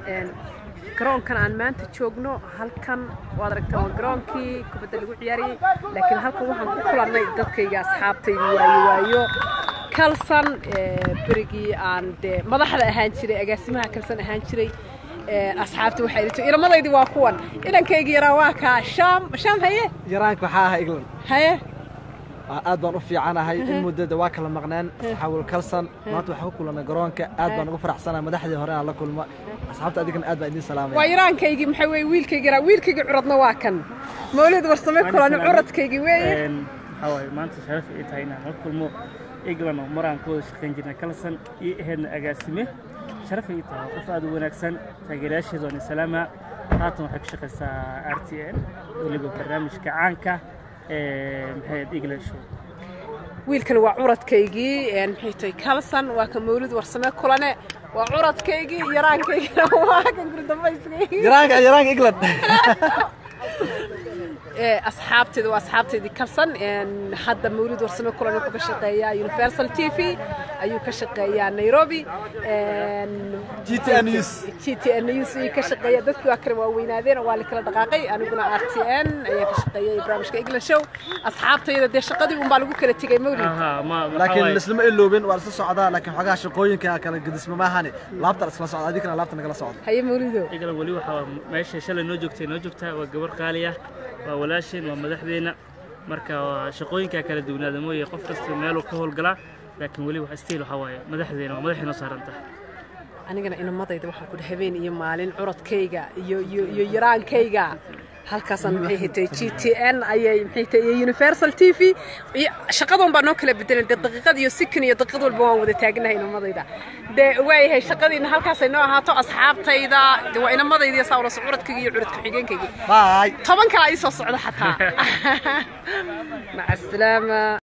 garoonkan aan maanta joogno halkan waad aragtaa waa garoonkii kubadda lagu ciyaarayay laakiin halkan waxaan ku kulannay dadkayga asxaabtayda waayo waayo kalsan berigii aan dee madaxda ahaan jiray agaasimaha kalsan ahaan jiray asxaabta waxay dhito ilmadaydii waa kuwan inankayga yaraa waa kaa shaam shaam haye yaraanka waxaa ahaa england haye aad baan u fiicanahay in muddada waa kala maqneen xawil kalsan maanta waxaa ku kulannay garoonka aad baan ugu faraxsanahay madaxdii hore aan la kulmo asxaabta adigana aad baan idiin waa salaamaya yaraankaygii maxaa weeye wiilkayga yaraa wiilkayga curadna waa kan mawlid warsame kulan curadkaygii weeye waxaa waaye maanta sharaf ay tahay inaan la kulmo england oo mar aan ka wada shaqayn jirnay kalsan iyo aheedna agaasime sharaf ay tahay waa qof aad u wanaagsan taageerayaasheeda waan salaama haatan waxay ka shaqaysaa r t n weliba barnaamijka caanka ee maxay ahayd england show wiilkan waa curadkaygii maxay tahay kalsan waa ka mawlid warsame kulane waa curadkaygii yaraankaygina waa kan gurdambayskaygi yaraanka yaraanka england asxaabteeda waa asxaabteedii kalsan hadda mawlid warsame kulan wuxuu ka shaqeeyaa universal t v ayuu ka shaqeeyaa nairobi GTN News. gtn news ayuu ka shaqeeya dadkii waa kale waa weynaadeen waa la kala dhaqaaqay aniguna r t n ayaa ka shaqeeyay barnaamijka england show asxaabtayda dee shaqadii unbaa lagu kala tegay mawlid aha ma waxaa laakiin waaye- lislama iloobin waa isla socdaa laakiin xogaha shaqooyinka kala gedisma maahane laabta la iskala socda adigana laabta nagala socda haye mawlido england weli waxaa meesha shalay noo joogtay noo joogtaa waa gabar qaali ah waa walaasheen waa madaxdeena marka waa shaqooyinkaa kala duwanaada mooye qof kasta meeluu ka howlgalaa laakiin weli wax stiil waxaa waaye madaxdeena waa madaxay noo saaran tahay anigana inamadayda waxaan ku dhahay habeen iyo maalin curadkayga iyo iyo iyo yaraankayga halkaasaan maxay hitay g t n ayay maxay tahay iyo universal t v iyo shaqadan baa noo kala bedelan dee daqiiqad iyo sikin iyo daqiiqad walba waan wada taagnahay inamadayda dee waayahay shaqadiina halkaasay noo ahaato asxaabtayda dee waa inamadayda iyo saa ula so curadkayga iyo curad ku-xigeenkayga bye toban kale ii soo socda xataa maca asalaama